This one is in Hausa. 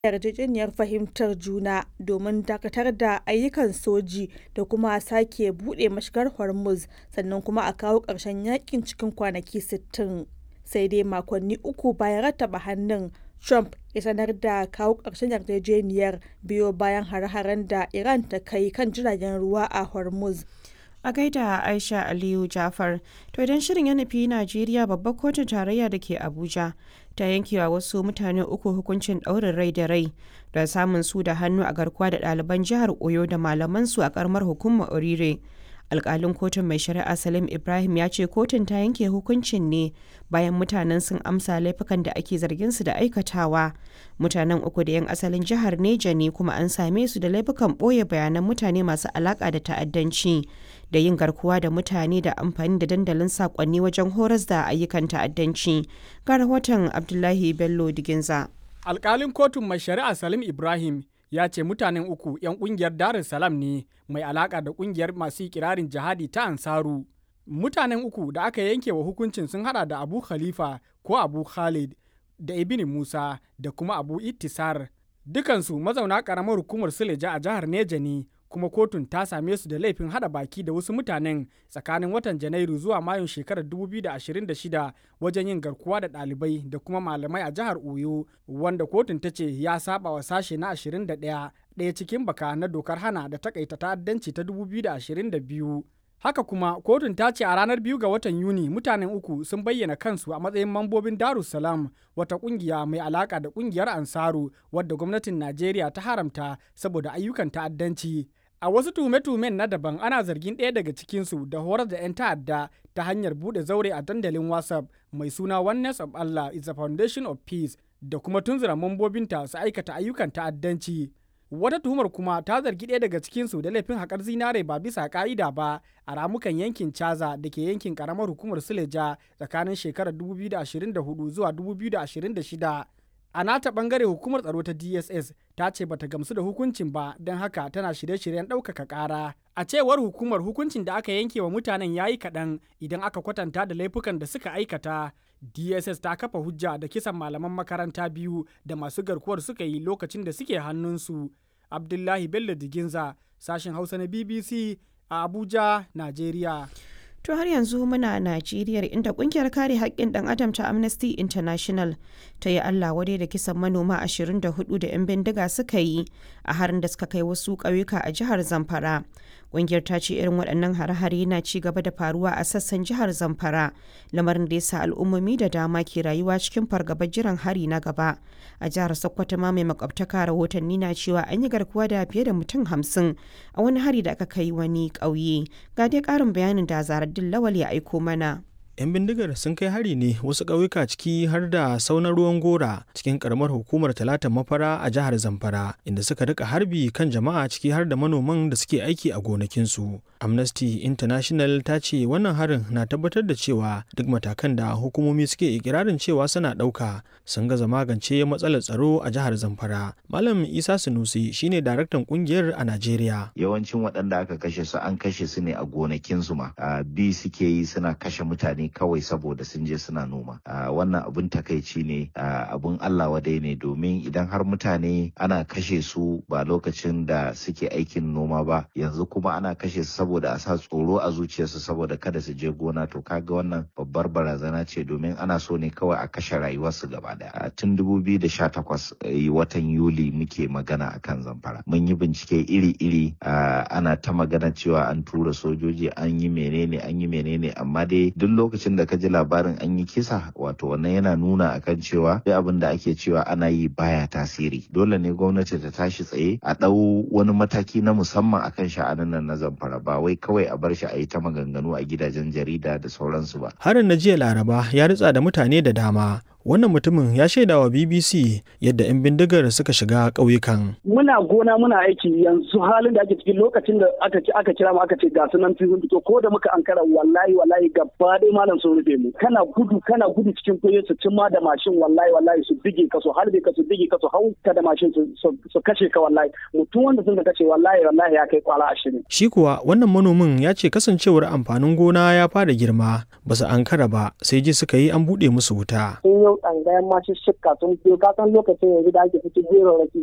yarjejeniyar fahimtar juna domin dakatar da ayyukan soji da kuma sake buɗe mashigar Hormuz sannan kuma a kawo ƙarshen yakin cikin kwanaki 60. Sai dai makonni uku bayan rattaba hannun, Trump ya sanar da kawo ƙarshen yarjejeniyar biyo bayan hare-haren da Iran ta kai kan jiragen ruwa a Hormuz. A gaida Aisha Aliyu Jafar, to idan shirin ya nufi Najeriya babbar kotun tarayya da ke Abuja ta yankewa wasu mutane uku hukuncin ɗaurin rai da rai da samun su da hannu a garkuwa da ɗaliban jihar Oyo da malamansu a ƙaramar hukumar Orire. alkalin kotun mai shari'a salim ibrahim ya ce kotun ta yanke hukuncin ne bayan mutanen sun amsa laifukan da ake zargin su da aikatawa mutanen uku da yan asalin jihar neja ne kuma an same su da laifukan ɓoye bayanan mutane masu alaka da ta'addanci da yin garkuwa da mutane da amfani da dandalin sakonni wajen horas da ayyukan ta'addanci ga rahoton abdullahi bello diginza alkalin kotun mai shari'a salim ibrahim ya ce mutanen uku 'yan kungiyar Dar Salam ne mai alaka da kungiyar masu kirarin jihadi ta Ansaru. Mutanen uku da aka yanke wa hukuncin sun hada da Abu Khalifa ko Abu Khalid da Ibn Musa da kuma Abu Ittisar. Dukansu mazauna karamar hukumar Suleja a jihar Neja ne kuma kotun ta same su da laifin hada baki da wasu mutanen tsakanin watan Janairu zuwa Mayun shekarar 2026 wajen yin garkuwa da ɗalibai da kuma malamai a jihar Oyo wanda kotun ta ce ya saba wa sashe na 21 ɗaya cikin baka na dokar hana da takaita ta'addanci ta 2022. Haka kuma kotun ta ce a ranar biyu ga watan Yuni mutanen uku sun bayyana kansu a matsayin mambobin Darussalam wata kungiya mai alaka da kungiyar Ansaru wadda gwamnatin Najeriya ta haramta saboda ayyukan ta'addanci. A wasu tume-tumen na daban ana zargin ɗaya daga cikinsu da horar da 'yan ta'adda ta hanyar buɗe zaure a dandalin WhatsApp mai suna Oneness of Allah is the Foundation of Peace da kuma tunzura mambobinta su aikata ayyukan ta'addanci. Wata tuhumar kuma ta zargi ɗaya daga cikinsu da laifin haƙar zinare ba bisa ƙa'ida ba a ramukan yankin Caza da ke yankin ƙaramar hukumar Suleja tsakanin shekarar 2024 zuwa 2026. A nata bangare hukumar tsaro ta DSS ta ce bata gamsu da hukuncin ba don haka tana shirye-shiryen ɗaukaka ƙara. A cewar hukumar hukuncin da aka yanke wa mutanen ya yi kaɗan idan aka kwatanta da laifukan da suka aikata. DSS ta kafa hujja da kisan malaman makaranta biyu da masu garkuwar suka yi lokacin da suke hannunsu. Abdullahi Bello Diginza, sashen Hausa na BBC a Abuja, Najeriya. To har yanzu muna Najeriya inda kungiyar kare haƙƙin ɗan adam ta Amnesty International ta yi Allah wadai da kisan manoma 24 da 'yan bindiga suka yi a harin da suka kai wasu ƙauyuka a jihar Zamfara. Kungiyar ta ce irin waɗannan hare-hare na ci gaba da faruwa a sassan jihar Zamfara, lamarin da ya sa al'ummomi da dama ke rayuwa cikin fargabar jiran hari na gaba. A jihar Sokoto ma mai makwabtaka rahotanni na cewa an yi garkuwa da fiye da mutum hamsin a wani hari da aka kai wani ƙauye. Ga dai ƙarin bayanin da Zaraddin Lawal ya aiko mana. 'yan bindigar sun kai hari ne wasu ƙauyuka ciki har da saunar ruwan gora cikin karamar hukumar talatan mafara a jihar zamfara inda suka rika harbi kan jama'a ciki har da manoman da suke aiki a gonakinsu amnesty international ta ce wannan harin na tabbatar da cewa duk matakan da hukumomi suke ikirarin cewa suna ɗauka sun gaza magance matsalar tsaro a jihar zamfara malam isa sunusi shine daraktan kungiyar a najeriya yawancin waɗanda aka kashe su an kashe su ne a gonakinsu ma bi suke yi suna kashe mutane kawai saboda sun je suna noma wannan abun takaici ne abun Allah wadai ne domin idan har mutane ana kashe su ba lokacin da suke aikin noma ba yanzu kuma ana kashe su saboda a sa tsoro a zuciyarsu saboda kada su je gona to kaga wannan babbar barazana ce domin ana so ne kawai a kashe rayuwarsu gaba daya tun 2018 watan yuli muke magana akan zamfara mun yi bincike iri-iri ana ta magana cewa an tura sojoji an yi menene an yi menene amma dai duk lokacin da ka ji labarin an yi kisa wato wannan yana nuna akan cewa duk abin da ake cewa ana yi baya tasiri dole ne gwamnati ta tashi tsaye a ɗau wani mataki na musamman akan sha'anin nan na zamfara ba wai kawai a bar shi a yi ta maganganu a gidajen jarida da sauransu ba harin na jiya laraba ya ritsa da mutane da dama wannan mutumin ya shaida wa bbc yadda 'yan bindigar suka shiga ƙauyukan. muna gona muna aiki yanzu halin da ake cikin lokacin da aka aka kira mu aka ce ga sunan sun fito ko da muka ankara wallahi wallahi gaba dai malam sun rufe mu kana gudu kana gudu cikin kuye su cin ma da mashin wallahi wallahi su bige ka su harbe ka su bige ka su hau ka da mashin su kashe ka wallahi mutum wanda sun kace wallahi wallahi ya kai kwala ashirin. shi kuwa wannan manomin ya ce kasancewar amfanin gona ya fara girma ba su ankara ba sai ji suka yi an buɗe musu wuta. sun biyo tsangayen masu shikka sun biyo kasan lokacin yanzu da ake fito gero raki